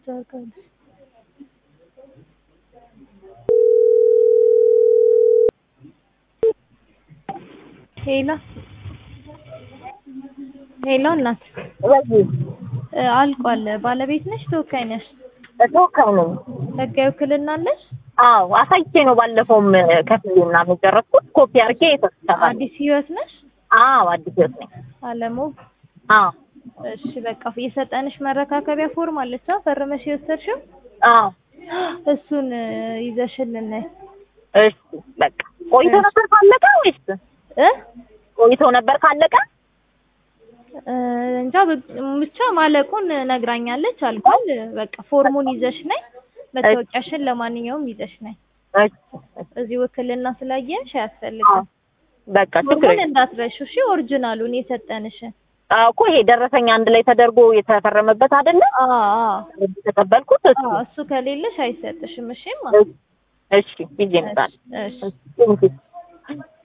ታውቃለች። ሄሎ ሄሎ እናት ወይ እ አልቋል። ባለቤት ነሽ ተወካይ ነሽ? ተወካይ ነኝ። ህጋዊ ውክልና አለሽ? አዎ አሳይቼ ነው ባለፈውም ከፍዬ ምናምን የጨረስኩት ኮፒ አድርጌ የተሰራ አዲስ ህይወት ነሽ? አዎ አዲስ ህይወት ነኝ። አለሙ አዎ እሺ በቃ የሰጠንሽ መረካከቢያ ፎርም አለች አ ፈርመሽ የወሰድሽው አዎ እሱን እ ይዘሽልን ነይ እሺ በቃ ቆይቶ ነበር ካለቀ ወይስ እ ቆይቶ ነበር ካለቀ? እ እንጃ ብ- ብቻ ማለቁን ነግራኛለች። አልቋል። በቃ ፎርሙን ይዘሽ ነይ። መታወቂያሽን ለማንኛውም ይዘሽ ነይ። እሺ እዚህ ውክልና ስላየንሽ አዎ አያስፈልግም። በቃ ችግር ፎርሙን የለም። እንዳትረሺው እሺ። ኦሪጂናሉን የሰጠንሽን አዎ እኮ ይሄ ደረሰኝ አንድ ላይ ተደርጎ የተፈረመበት አይደለ? አዎ አዎ የተቀበልኩት እሱ አዎ፣ እሱ ከሌለሽ አይሰጥሽም። እሺማ እሺ ይዤ እመጣለሁ። እሺ እሺ ቴንኪው